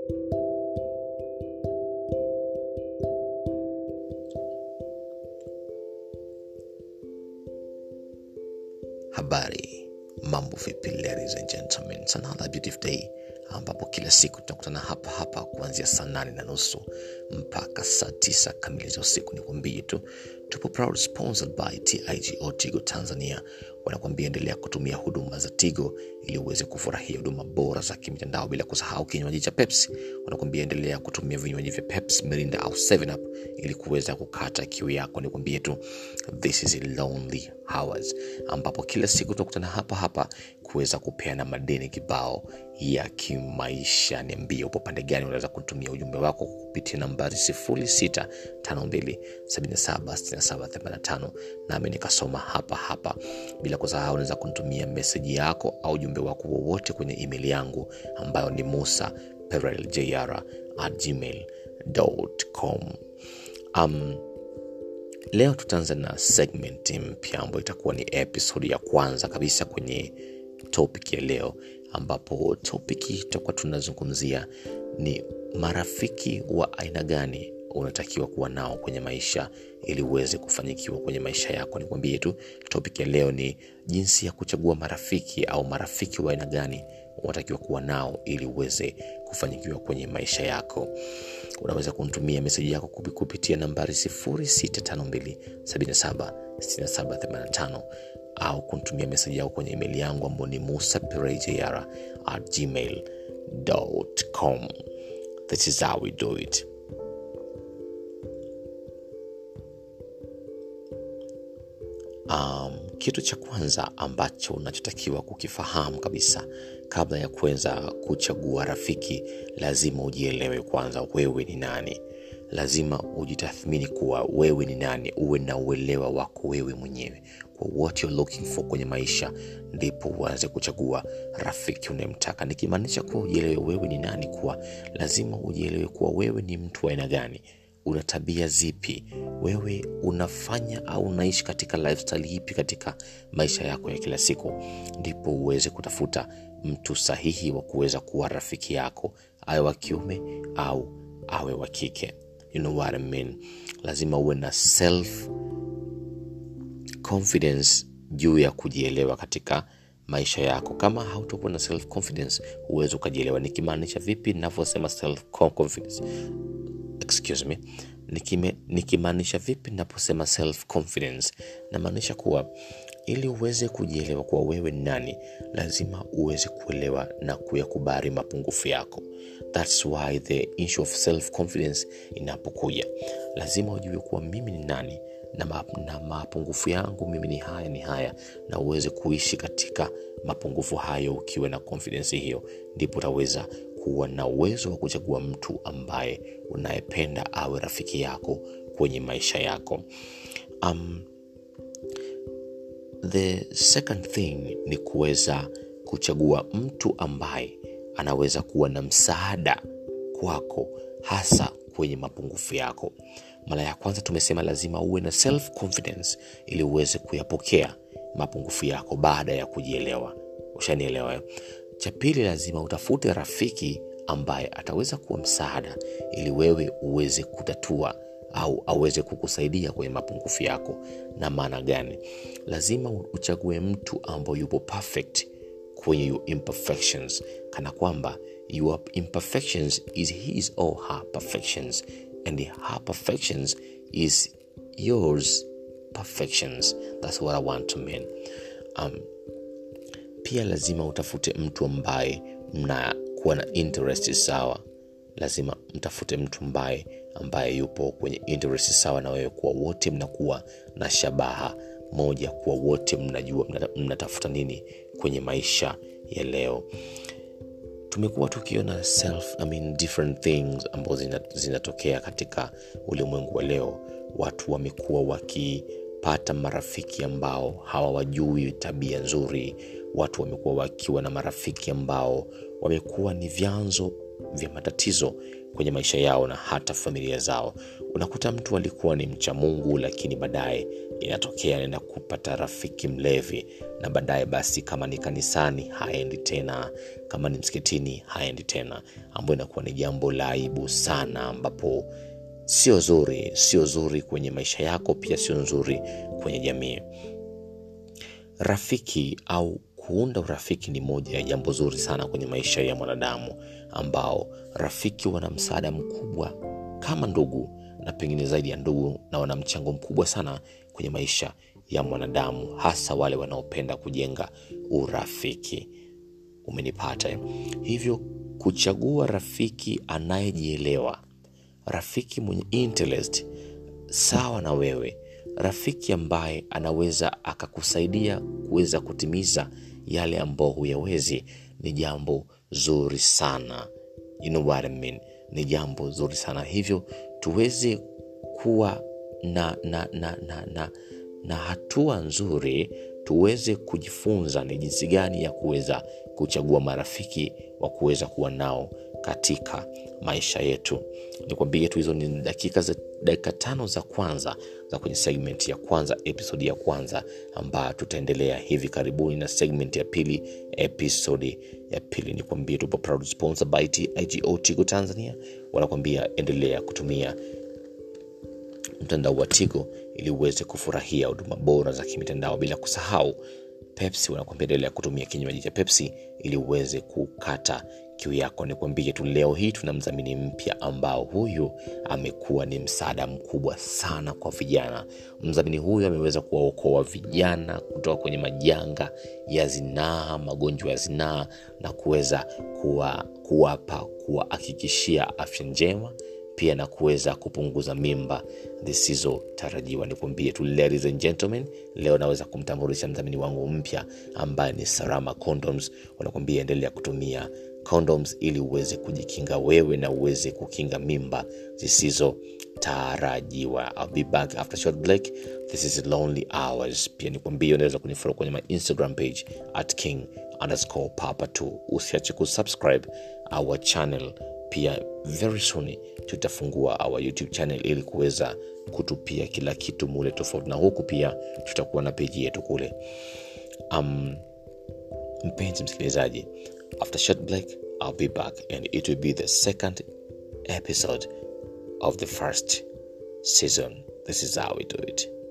habari mambo vipi ladies and gentlemen It's another beautiful day ambapo kila siku tunakutana hapa hapa kuanzia saa nane na nusu mpaka saa tisa kamili za usiku nikwambie tu tupo proud sponsored by tigo tigo tanzania wanakuambia endelea kutumia huduma za tigo ili uweze kufurahia huduma bora za kimitandao bila kusahau kinywaji cha pepsi wanakuambia endelea kutumia vinywaji vya pepsi mirinda au 7 up ili kuweza kukata kiu yako nikwambie tu this is lonely hours ambapo kila siku tunakutana hapa hapa kuweza kupeana madeni kibao ya kimaisha niambie upo pande gani unaweza kutumia ujumbe wako kupitia nambari 0652776785 nami nikasoma hapa hapa bila kusahau unaweza kunitumia meseji yako au ujumbe wako wowote kwenye email yangu ambayo ni musa pereljr at gmail.com um, leo tutaanza na segment mpya ambayo itakuwa ni episode ya kwanza kabisa kwenye topic ya leo ambapo topiki tutakuwa tunazungumzia ni marafiki wa aina gani unatakiwa kuwa nao kwenye maisha ili uweze kufanikiwa kwenye maisha yako nikwambie tu topic ya leo ni jinsi ya kuchagua marafiki au marafiki wa aina gani unatakiwa kuwa nao ili uweze kufanikiwa kwenye maisha yako unaweza kumtumia meseji yako kupitia nambari 0652776785 au kumtumia meseji yako kwenye email yangu ambao ni musa perejr at gmail.com this is how we do it um, kitu cha kwanza ambacho unachotakiwa kukifahamu kabisa kabla ya kuweza kuchagua rafiki lazima ujielewe kwanza wewe ni nani lazima ujitathmini kuwa wewe ni nani uwe na uelewa wako wewe mwenyewe kwa what you're looking for kwenye maisha ndipo uanze kuchagua rafiki unayemtaka nikimaanisha kuwa ujielewe wewe ni nani kuwa lazima ujielewe kuwa wewe ni mtu wa aina gani una tabia zipi wewe unafanya au unaishi katika lifestyle ipi katika maisha yako ya kila siku ndipo uweze kutafuta mtu sahihi wa kuweza kuwa rafiki yako awe wa kiume au awe wa kike you know what I mean? lazima uwe na self confidence juu ya kujielewa katika maisha yako kama hautakuwa na self confidence huwezi ukajielewa nikimaanisha vipi navyosema self confidence excuse me nikimaanisha vipi naposema self confidence namaanisha kuwa ili uweze kujielewa kuwa wewe ni nani lazima uweze kuelewa na kuyakubali mapungufu yako thats why the issue of self confidence inapokuja lazima ujue kuwa mimi ni nani na, ma, na mapungufu yangu mimi ni haya ni haya na uweze kuishi katika mapungufu hayo ukiwa na confidence hiyo ndipo utaweza kuwa na uwezo wa kuchagua mtu ambaye unayependa awe rafiki yako kwenye maisha yako um, the second thing ni kuweza kuchagua mtu ambaye anaweza kuwa na msaada kwako hasa kwenye mapungufu yako mara ya kwanza tumesema lazima uwe na self confidence ili uweze kuyapokea mapungufu yako baada ya kujielewa ushanielewa cha pili lazima utafute rafiki ambaye ataweza kuwa msaada ili wewe uweze kutatua au aweze kukusaidia kwenye mapungufu yako na maana gani lazima uchague mtu ambao yupo perfect kwenye your imperfections kana kwamba your imperfections is his or her perfections and her perfections is yours perfections that's what i want to mean um, pia lazima utafute mtu ambaye mnakuwa na interest sawa lazima mtafute mtu ambaye ambaye yupo kwenye interest sawa na wewe kuwa wote mnakuwa na shabaha moja kuwa wote mnajua mnatafuta nini kwenye maisha ya leo tumekuwa tukiona self I mean, different things ambazo zinatokea katika ulimwengu wa leo watu wamekuwa wakipata marafiki ambao hawawajui tabia nzuri watu wamekuwa wakiwa na marafiki ambao wamekuwa ni vyanzo vya matatizo kwenye maisha yao na hata familia zao unakuta mtu alikuwa ni mcha mungu lakini baadaye inatokea anaenda kupata rafiki mlevi na baadaye basi kama ni kanisani haendi tena kama ni msikitini haendi tena ambayo inakuwa ni jambo la aibu sana ambapo sio zuri sio zuri kwenye maisha yako pia sio nzuri kwenye jamii rafiki au kuunda urafiki ni moja ya jambo zuri sana kwenye maisha ya mwanadamu ambao rafiki wana msaada mkubwa kama ndugu na pengine zaidi ya ndugu na wana mchango mkubwa sana kwenye maisha ya mwanadamu hasa wale wanaopenda kujenga urafiki umenipata eh? hivyo kuchagua rafiki anayejielewa rafiki mwenye interest sawa na wewe rafiki ambaye anaweza akakusaidia kuweza kutimiza yale ambao huyawezi ni jambo zuri sana you know what I mean? ni jambo zuri sana hivyo tuweze kuwa na na na na, na, na hatua nzuri tuweze kujifunza ni jinsi gani ya kuweza kuchagua marafiki wa kuweza kuwa nao katika maisha yetu nikwambie tu hizo ni dakika za dakika tano za kwanza za kwenye segment ya kwanza episodi ya kwanza ambayo tutaendelea hivi karibuni na segment ya pili episodi ya pili nikwambie tupo proud sponsor by tigo tigo tanzania wanakwambia endelea kutumia mtandao wa tigo ili uweze kufurahia huduma bora za kimitandao bila kusahau pepsi wanakwambia endelea kutumia kinywaji cha pepsi ili uweze kukata kiu yako nikwambie tu leo hii tuna mdhamini mpya ambao huyu amekuwa ni msaada mkubwa sana kwa vijana mdhamini huyu ameweza kuwaokoa vijana kutoka kwenye majanga ya zinaa magonjwa ya zinaa na kuweza kuwa, kuwapa kuwahakikishia afya njema pia na kuweza kupunguza mimba zisizotarajiwa nikwambie tu ladies and gentlemen leo naweza kumtambulisha mdhamini wangu mpya ambaye ni sarama condoms wanakwambia endelea kutumia condoms ili uweze kujikinga wewe na uweze kukinga mimba zisizotarajiwa I'll be back after short break this is lonely hours pia nikwambie unaweza kunifollow kwenye my instagram page at king underscore papa 2 usiache kusubscribe our channel pia very soon tutafungua our youtube channel ili kuweza kutupia kila kitu mule tofauti na huku pia tutakuwa na peji yetu kule um, mpenzi msikilizaji after short break i'll be back and it will be the second episode of the first season this is how we do it